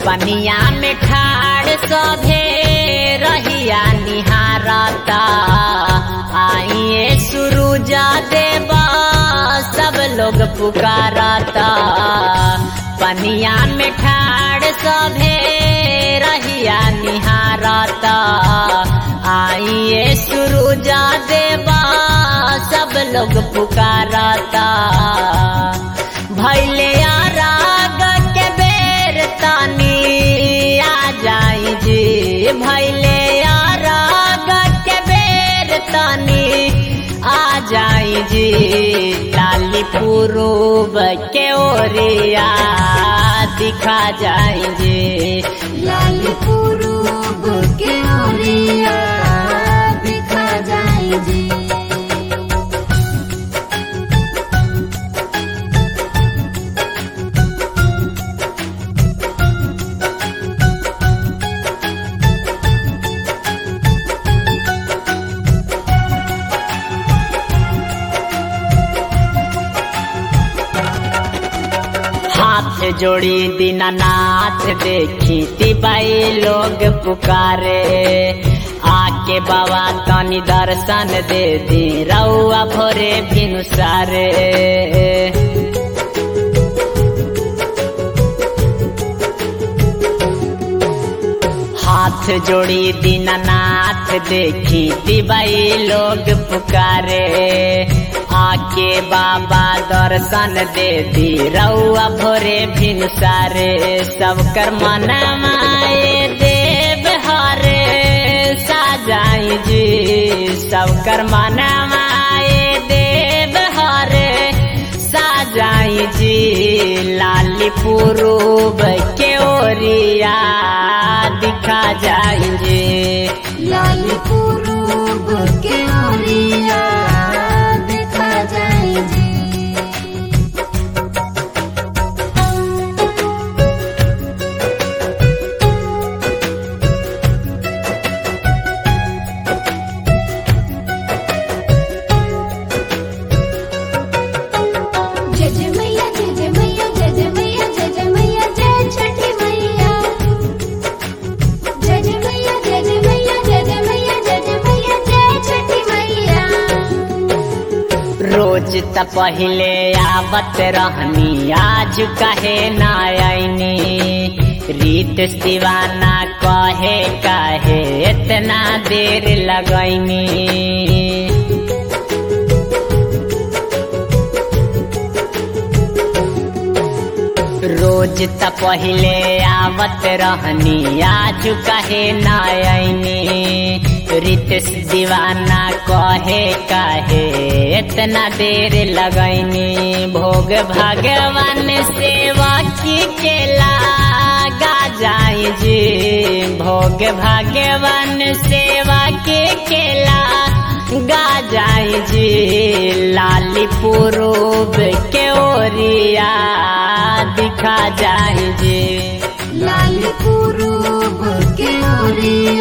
पनिया में ठाड़ सभे रहिया निहारता आइए सुरुजा देवा सब लोग पुकारता पनिया में ठाड़ सभे रहिया निहारता आइए सुरुजा देवा सब लोग पुकारता भैले राग के बेर तानी आ जाई जी भैले राग के बेर तानी आ जाई जी लाली पुरूब के ओरिया दिखा जाई जी लाल पुरूब के ओरिया दिखा जाई जी हाथ जोड़ी दीनानाथ देखी तिबाई लोग पुकारे आके बाबा तनी दर्शन दे दी रउआ भोरे भिनुसारे हाथ जोड़ी दीनानाथ देखी तिबाई लोग पुकारे आके बाबा दर्शन दे दी रउआ भोरे भिनसारे सब कर मनमाए देव हरे साजाई जी सब कर मनमाए देव हरे साजाई जी लाली पुरूब के ओरिया दिखा जाई जी लाल पुरूब के ओरिया दिखा जाई जी जय जय मैया जय जय मैया जय जय मैया जय जय मैया जय छठी मैया जय जय मैया जय जय मैया जय जय मैया जय जय मैया जय छठी मैया रोज त पहिले आवत रहनी आज कहे ना आईनी रीत दीवाना कहे काहे इतना देर लगैनी रोज त पहिले आवत रहनी आज कहे ना आईनी रितेश दीवाना कहे काहे इतना देर लगैनी भोग भगवान सेवा की केला गा जाई जी भोग भगवान सेवा के केला गा जाई जी लाली पुरूब के ओरिया दिखा जाई जी लाल पुरूब के ओरिया